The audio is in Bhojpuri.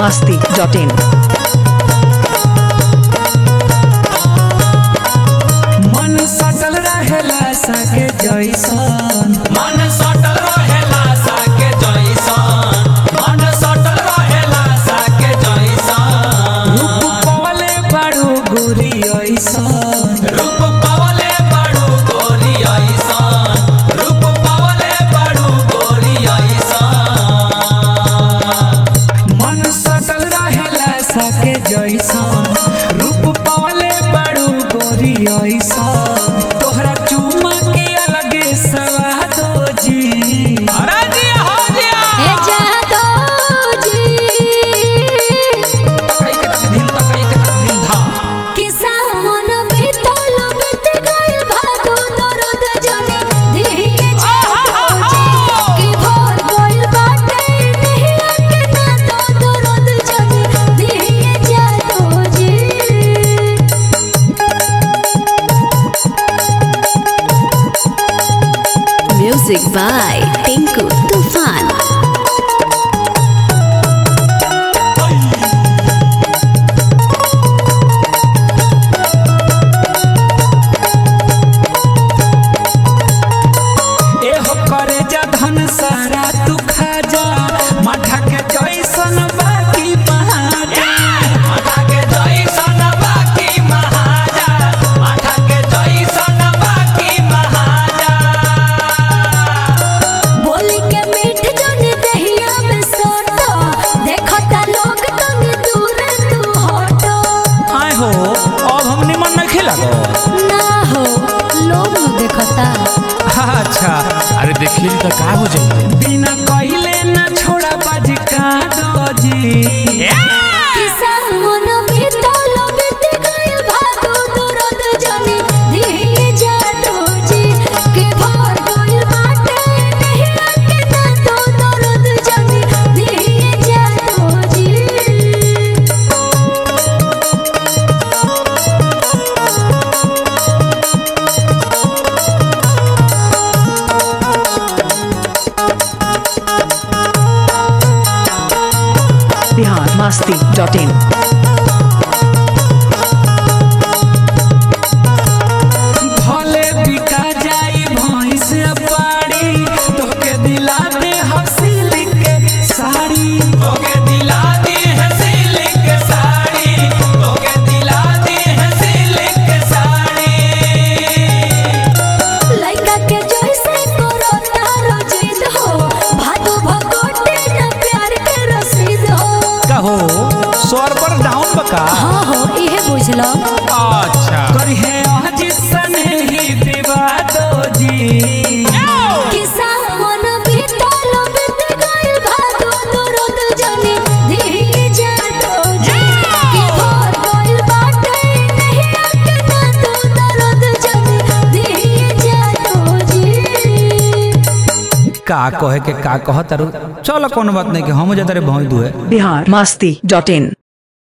masti.in. मन सटल रहेला सके जैसन मन सटल रहेला साके जैसन मन सटल रहेला साके जैसन रूप पवले बड़ू गुरी ऐसन रूप पावले बड़ू गोरी ऐसन रूप पावले बड़ू गोरी ऐसन मन सटल रहेला सके जैसन रूप पवले बड़ू गोरी ऐसन तोहरा चुमा के अलगे सवाद जी अरे जी हो जिया हे जादोजी तकई के तक धिन तकई के तक धिन धा किसा मन बीतल बीत गइल भादो दर्द जने दिहिए जादोजी कि भोर गइल बाटे नहिया के ना तो दर्द जने दिहिए जादोजी Music by Tinku Tufan. एहो करे जा धन सारा तू खा जा माठा के जैसन बाकी महाजा माथा के जैसन बाकी महाजा माथा के जैसन बाकी महाजा बोली के मीठ जने दहिया में सोटो देखता लोग तनी दूर तू हटो आए हो अब हम निमन नहीं खेला ना हो लोग न देखता अच्छा अरे देखिए तो का हो जाइए बिना कहिले ना छोड़ा बाजी का दोजी किसा मन बीतल बीत गइल भादो दर्द जने दिहिए जादोजी के भर गइल बाटे नहिया के ना तो दर्द जने दिहिए जादोजी Bihar masti.in. भले बिका जाई भैंस पाड़ी तोके दिला दे हसीली के साड़ी तोके दिला दी है सिल्क साड़ी तोके दिला दी है सिल्क साड़ी लइका के जैसे करो तारो जिद हो भादो भगोटे न प्यार के रसीद हो कहो स्वर पर डाउन बका हाँ हो इहे बुझलो अच्छा करी है आज सने ही विवादो जी किसा मन बीतल बीत गइल भादो दर्द जने दिहिए जातो जी कि भर गइल बाटे नहिया के ना तो दर्द जने दिहिए जातो जी का कहे के का कहत चलो कोनो बात नहीं कि हम जाते रे भौई दुए Bihar masti.in.